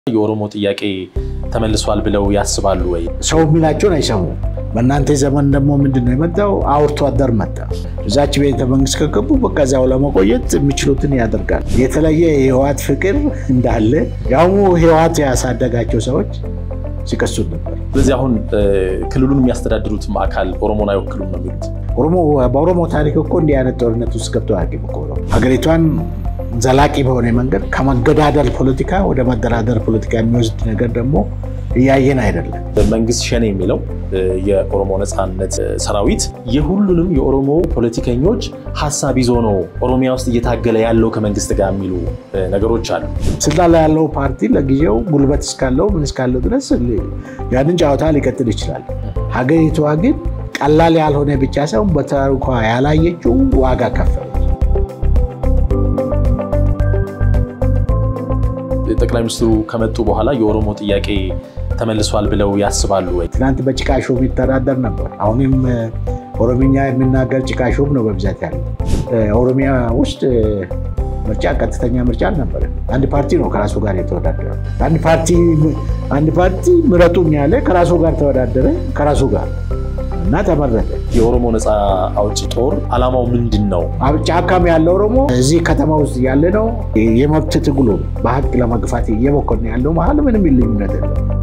የኦሮሞ ጥያቄ ተመልሷል ብለው ያስባሉ ወይ? ሰው የሚላቸውን አይሰሙም። በእናንተ ዘመን ደግሞ ምንድን ነው የመጣው? አውርቶ አደር መጣ። እዛች ቤተ መንግስት ከገቡ በቃ እዚያው ለመቆየት የሚችሉትን ያደርጋል። የተለየ የህወሓት ፍቅር እንዳለ ያውሙ ህወሓት ያሳደጋቸው ሰዎች ሲቀሱት ነበር። ስለዚህ አሁን ክልሉን የሚያስተዳድሩትም አካል ኦሮሞን አይወክሉም ነው የሚሉት። በኦሮሞ ታሪክ እኮ እንዲህ አይነት ጦርነት ውስጥ ገብቶ አያውቅም እኮ ሀገሪቷን ዘላቂ በሆነ መንገድ ከመገዳደል ፖለቲካ ወደ መደራደር ፖለቲካ የሚወስድ ነገር ደግሞ እያየን አይደለም። መንግስት ሸኔ የሚለው የኦሮሞ ነፃነት ሰራዊት የሁሉንም የኦሮሞ ፖለቲከኞች ሀሳብ ይዞ ነው ኦሮሚያ ውስጥ እየታገለ ያለው ከመንግስት ጋር የሚሉ ነገሮች አሉ። ስልጣን ላይ ያለው ፓርቲ ለጊዜው ጉልበት እስካለው ምን እስካለው ድረስ ያንን ጨዋታ ሊቀጥል ይችላል። ሀገሪቷ ግን ቀላል ያልሆነ ብቻ ሳይሆን በታሪኳ ያላየችው ዋጋ ከፈለ። ጠቅላይ ሚኒስትሩ ከመጡ በኋላ የኦሮሞ ጥያቄ ተመልሷል ብለው ያስባሉ ወይ? ትናንት በጭቃ ሾም ይተዳደር ነበር። አሁንም ኦሮምኛ የሚናገር ጭቃ ሾም ነው በብዛት ያለው። ኦሮሚያ ውስጥ ምርጫ ቀጥተኛ ምርጫ አልነበረም። አንድ ፓርቲ ነው ከራሱ ጋር የተወዳደረ። አንድ ፓርቲ ምረጡኝ ያለ ከራሱ ጋር ተወዳደረ ከራሱ ጋር እና ተመረጠ። የኦሮሞ ነፃ አውጪ ጦር አላማው ምንድን ነው? ጫካም ያለ ኦሮሞ እዚህ ከተማ ውስጥ ያለ ነው። የመብት ትግሉ በሀቅ ለመግፋት እየሞከርን ያለው መሀል ምንም ልዩነት የለም።